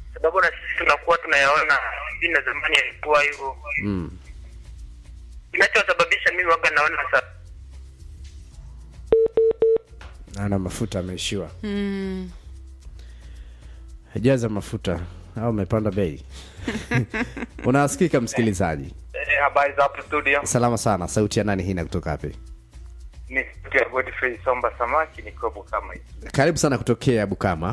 sababu na sisi tunakuwa tunayaona hivi na zamani yalikuwa hivyo. mm. Kinachosababisha mimi waga naona sa ana mafuta ameishiwa Mm. jaza mafuta au umepanda bei unasikika msikilizaji Eh, habari za hapo studio salama sana sauti ya nani hii na kutoka wapi ni ya Godfrey Somba Samaki nikiwa Bukama hivi. karibu sana kutokea bukama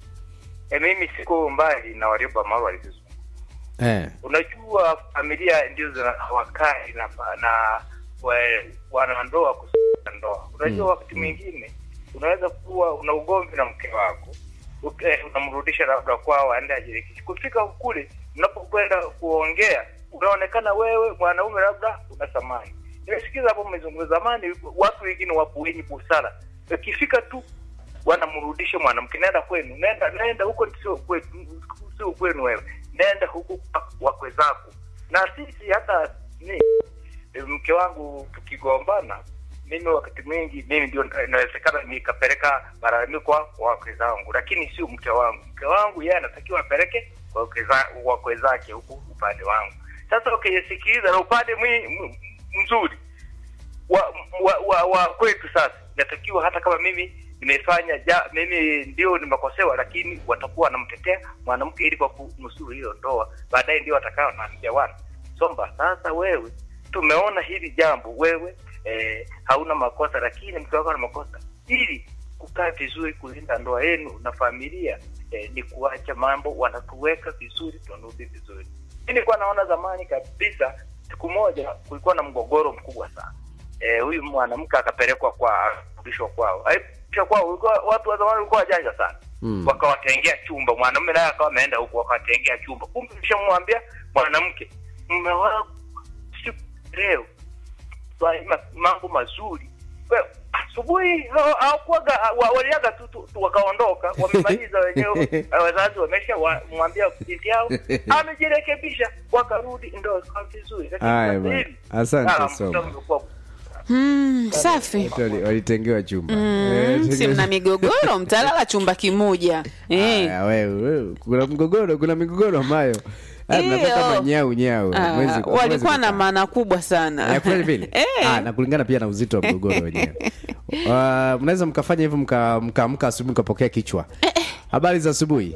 E, mimi siku mbali na Warioba Maru walizozungumza. eh. Unajua familia ndio zina wakati na na wa- wanandoa kusuka ndoa. Unajua Mm. wakati mwingine unaweza kuwa una ugomvi na mke wako Uke- unamrudisha labda kwao aende ajirekebishe. Kufika kule mnapokwenda kuongea, unaonekana wewe mwanaume labda una thamani. Nimesikiza hapo mmezungumza zamani, watu wengine wapo wenye busara, ikifika tu wanamrudisha mwanamke, nenda kwenu, nenda nenda huko, sio kwetu, sio kwenu wewe, nenda huku kwa wakwe zako. Na sisi hata ni mke wangu tukigombana, mimi wakati mwingi mimi ndio inawezekana nikapeleka malalamiko kwa wakwe zangu, lakini sio mke wangu. Mke wangu yeye anatakiwa apeleke kwa wakwe za- wakwe zake huku upande wangu. Sasa ukisikiliza na upande mwi- m- mzuri wa, wa, wa, wa kwetu sasa inatakiwa hata kama mimi nimefanya ja, mimi ndio nimekosewa, lakini watakuwa wanamtetea mwanamke ili kwa kunusuru hiyo ndoa, baadaye ndio watakao naambia wana Somba, sasa wewe tumeona hili jambo, wewe eh, hauna makosa, lakini mke wako ana makosa. Ili kukaa vizuri, kulinda ndoa yenu na familia eh, ni kuacha mambo, wanatuweka vizuri, tunarudi vizuri. Mimi nilikuwa naona zamani kabisa, siku moja kulikuwa na mgogoro mkubwa sana eh, huyu mwanamke akapelekwa kwa kurudishwa kwao. Aipishwa kwao, ulikuwa watu wa zamani walikuwa wajanja sana Mm. wakawatengea chumba, mwanamume naye akawa ameenda huku wakawatengea chumba. Kumbe nishamwambia mwanamke, mume wangu siku leo twa- ma- mambo mazuri Wewe, asubuhi ha- hawakuwaga wa- waliaga tu, tu, tu wakaondoka, wamemaliza wenyewe, eh, wazazi wamesha wa- mwambia binti yao amejirekebisha, wakarudi ndo ikawa vizuri. Lakini Haya sasa bwana. hivi, Asante ah, Somba. mtoto umekuwa Mm, safi Watu wali- walitengewa chumba Mm, Eh, si mna migogoro mtalala chumba kimoja eh. Aya, wewe, wewe, kuna mgogoro kuna migogoro ambayo ah, mnakuwa Hiyo. kama nyau nyau Ah, Hamwezi- hamwezi walikuwa na kukaa. maana kubwa sana Ya, kweli vile Eh. ah, na kulingana pia na uzito wa mgogoro wenyewe uh, mnaweza mkafanya hivyo mkaamka mka, mka asubuhi mkapokea kichwa habari za asubuhi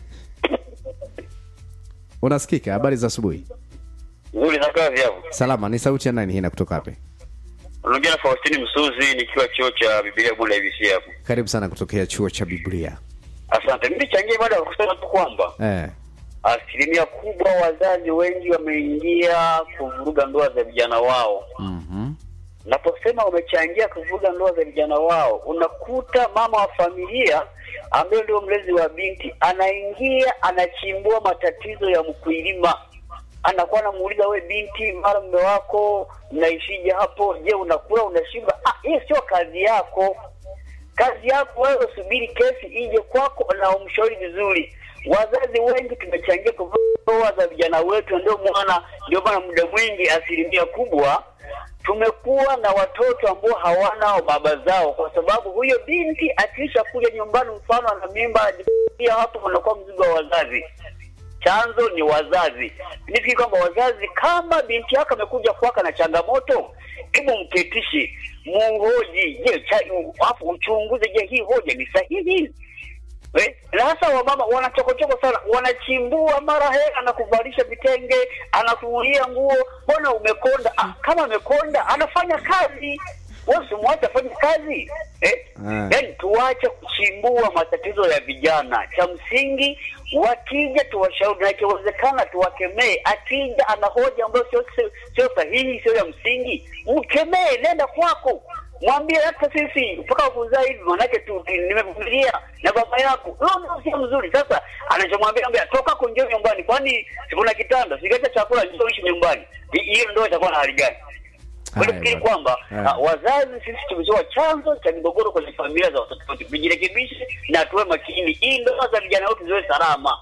unasikika habari za asubuhi Nzuri na kazi hapo. salama ni sauti ya nani hii na kutoka wapi Unaongea na Faustini Msuzi nikiwa chuo cha Biblia Bunda IBC hapo. karibu sana kutokea chuo cha biblia Asante. Mimi changia baada ya kusema tu kwamba eh. asilimia kubwa wazazi wengi wameingia kuvuruga ndoa za vijana wao. mm-hmm. Naposema wamechangia kuvuruga ndoa za vijana wao, unakuta mama wa familia ambaye ndio mlezi wa binti anaingia anachimbua matatizo ya mkulima, anakuwa anamuuliza we binti, mara mume wako mnaishije hapo? Je, unakula unashiba? Ah, hiyo sio kazi yako. Kazi yako wewe, subiri kesi ije kwako na umshauri vizuri. Wazazi wengi tumechangia kuvuruga ndoa za vijana wetu, ndio maana ndio maana muda mwingi asilimia kubwa tumekuwa na watoto ambao hawana baba zao, kwa sababu huyo binti akiisha kuja nyumbani, mfano ana mimba, pia hapo unakuwa mzigo wa wazazi. Chanzo ni wazazi. Nifikiri kwamba wazazi, kama binti yako amekuja kwaka na changamoto, hebu mketishe, muhoji, je, cha- afu uchunguze, je, hii hoja ni sahihi? Eh, na hasa wamama wanachokochoko sana, wanachimbua mara he anakuvalisha vitenge, anakuulia nguo, mbona umekonda? Ah, kama amekonda anafanya kazi, wewe usimwache afanye kazi eh? Ah. Yaani tuache kuchimbua matatizo ya vijana. Cha msingi wakija tuwashauri, na ikiwezekana tuwakemee. Akija ana hoja ambayo sio sio- sio sahihi, sio ya msingi, mkemee, nenda kwako mwambie hata sisi mpaka kuzaa hivi manake tu tu- nimevumilia na baba yako huyo ndio sio mzuri sasa anachomwambia ambia toka kunjio nyumbani kwani sikuna kitanda sigacha chakula njoo ishi nyumbani Hi- hiyo ndio itakuwa na hali gani Haya, nafikiri bwana. kwamba Haya. ah, wazazi sisi tumetoa chanzo cha migogoro kwenye familia za watoto wetu tujirekebishe na tuwe makini ili ndoa za vijana wetu ziwe salama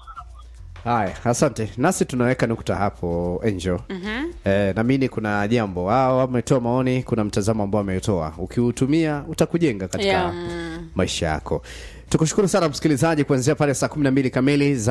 haya asante nasi tunaweka nukta hapo angel mm-hmm. eh, namini kuna jambo wao wametoa maoni kuna mtazamo ambao wametoa ukiutumia utakujenga katika Yeah. maisha yako tukushukuru sana msikilizaji kuanzia pale saa kumi na mbili kamili za